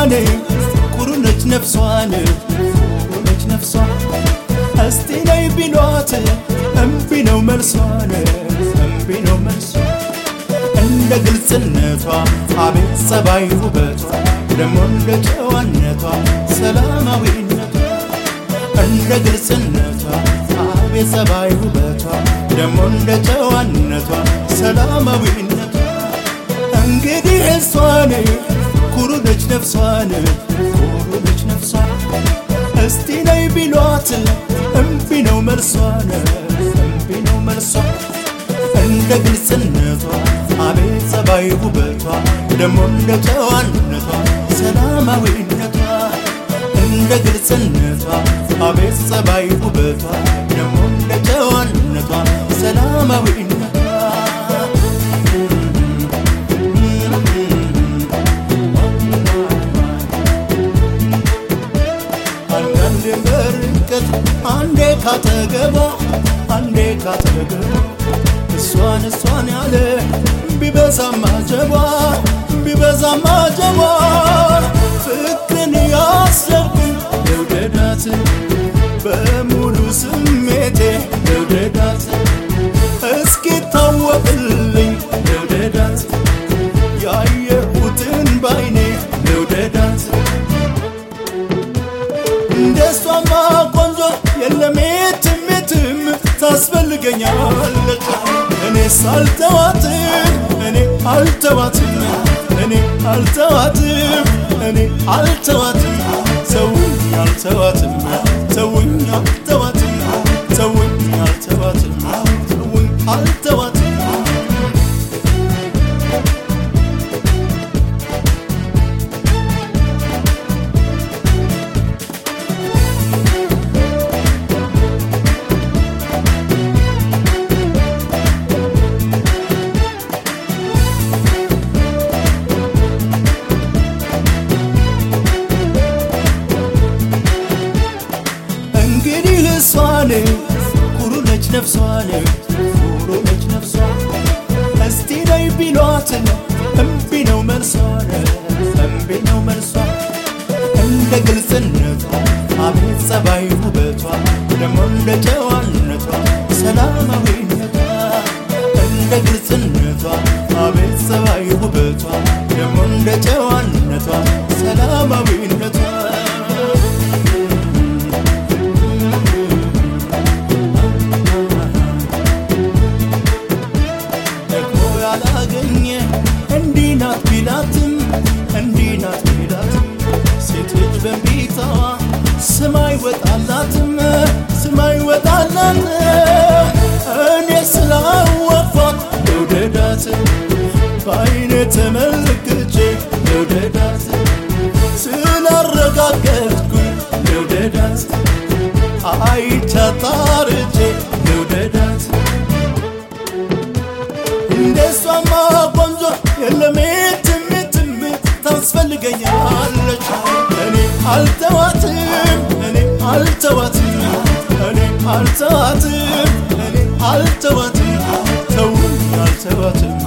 እሷን ኩሩ ነች ነፍሷን ኩሩ ነች ነፍሷ እስቲ ነይ ቢሏት እምቢ ነው መልሷን እምቢ ነው መልሷ እንደ ግልጽነቷ አቤት ጸባይ ውበቷ ደሞ እንደ ጨዋነቷ ሰላማዊነቷ እንደ ግልጽነቷ አቤት ጸባይ ውበቷ ደሞ እንደ ጨዋነቷ ሰላማዊነቷ እንግዲህ እሷን ኩሩ ነች ነፍሷን ኩሩ ነች ነፍሷ እስቲ ነይ ቢሏት እምቢ ነው መልሷን እምቢ ነው መልሷ እንደ ግልጽነቷ አቤት ጸባይ ውበቷ ደሞ እንደ ጨዋነቷ ሰላማዊነቷ እንደ ግልጽነቷ አቤት ጸባይ ውበቷ ደሞ እንደ ጨዋነቷ ሰላማዊነቷ አንዳንዴ በርቀት አንዴ ካጠገቧ አንዴ ካጠገቧ እሷን እሷን ያለ ቢበዛም አጀቧ ቢበዛም አጀቧ ፍቅርን ያሰብኩኝ ልውደዳት በሙሉ ስሜቴ ልውደዳት እስኪታወቅልኝ ልውደዳት ያየሁትን ባይኔ ልውደዳት እንደሷማ ቆንጆ የለም የትም የትም ታስፈልገኛለች እኔ ሳልተዋትም እኔ አልተዋትም እኔ አልተዋትም እኔ አልተዋትም ሰውኝ አልተዋትም ሰውኝ አልተዋትም ሰውኝ አልተዋትም ሰውኝ አልተዋትም እንግዲህ እሷን ኩሩ ነች ነፍሷን ኩሩ ነች ነፍሷ እስቲ ነይ ቢሏትን እምቢ ነው መልሷን እምቢ ነው መልሷ እንደ ግልጽነቷ አቤት ጸባይ ውበቷ ደሞ እንደ ጨዋነቷ ሰላማዊነቷ እንደ ግልጽነቷ አቤት ጸባይ ውበቷ ደሞ እንደ ጨዋነቷ ሰላማዊነቷ ደግሞ ያላገኘ እንዲህ ናት ቢላትም እንዲህ ናት ቢላትም ሴት ልጅ በእምቢታዋ ስም አይወጣላትም ስም አይወጣላት እኔ ስላወኳት ልውደዳት በአይኔ ተመልክቼ ልውደዳት ስላረጋገጥኩኝ ልውደዳት አይቻታርቼ ልውደዳት እንደሷማ ቆንጆ የለም የትም የትም ታስፈልገኛለች እኔ አልተዋትም እኔ አልተዋትም እኔ አልተዋትም እኔ አልተዋትም ተውኝ አልተዋትም